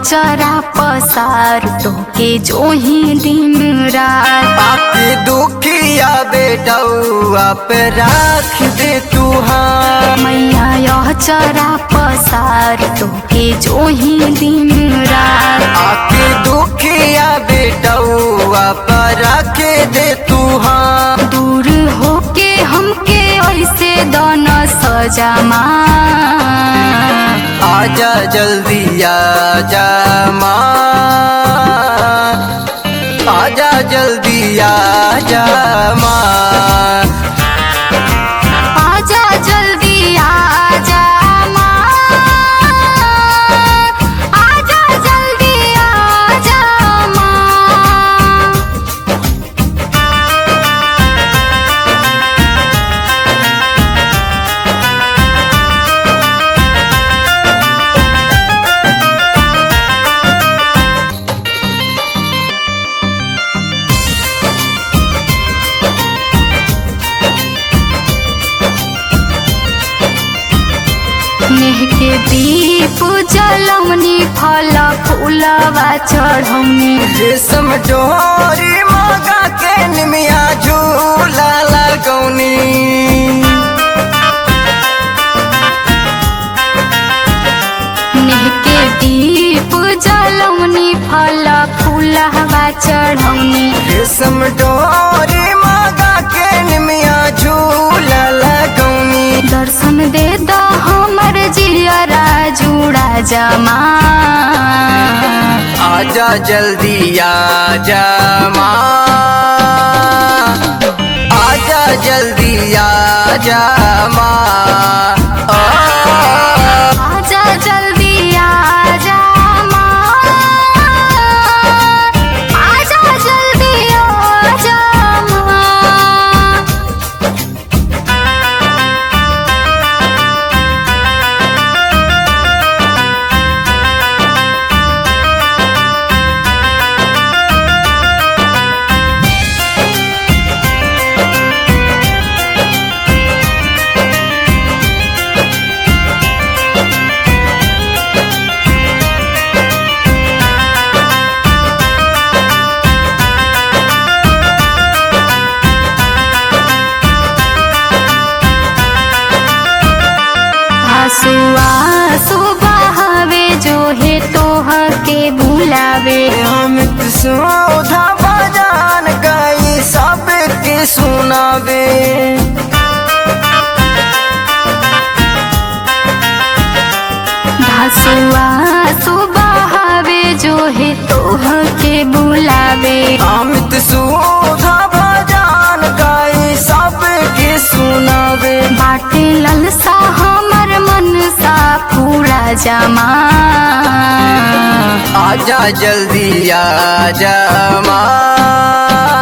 चरा पसार तोके जो ही दिन रात आपकी दुखिया बेटौआ पे राख दे तू हाँ मैया यह चरा पसार तोके जो ही दिन रात आपकी दुखिया बेटौआ पे राख दे तू हाँ दूर होके हमके ऐसे दोनों सजामा आजा जल्दी आजा माँ आजा जल्दी आजा माँ आजा जल्दी आजा माँ आजा जल्दी आजा माँ नेह के दीप जलौनी फल फूलवा चढ़ौनी रेशम डोरी मगा के निमिया झूला लगौनी नेह के दीप जलौनी फल फूलवा चढ़ौनी रेशम डोरी मगा के निमिया झूला लगौनी दर्शन दे द हमर जियरा जुड़ा जमा आजा जल्दी आजा माँ आजा जल्दी आजा माँ आ, आजा जल्दी आजा माँ आजा जल्दी आजा माँ हसुआ सुबहवे जो है तोह के बुलावे अमित सोधा बजान गई सबके सुनावे हसुआ सुबहवे जो है तोह के बुलावे अमित सोधा बजान गई सबके सुनावे बाटे ललसा हमर मन सा पूरा जमा आजा जल्दी आजा माँ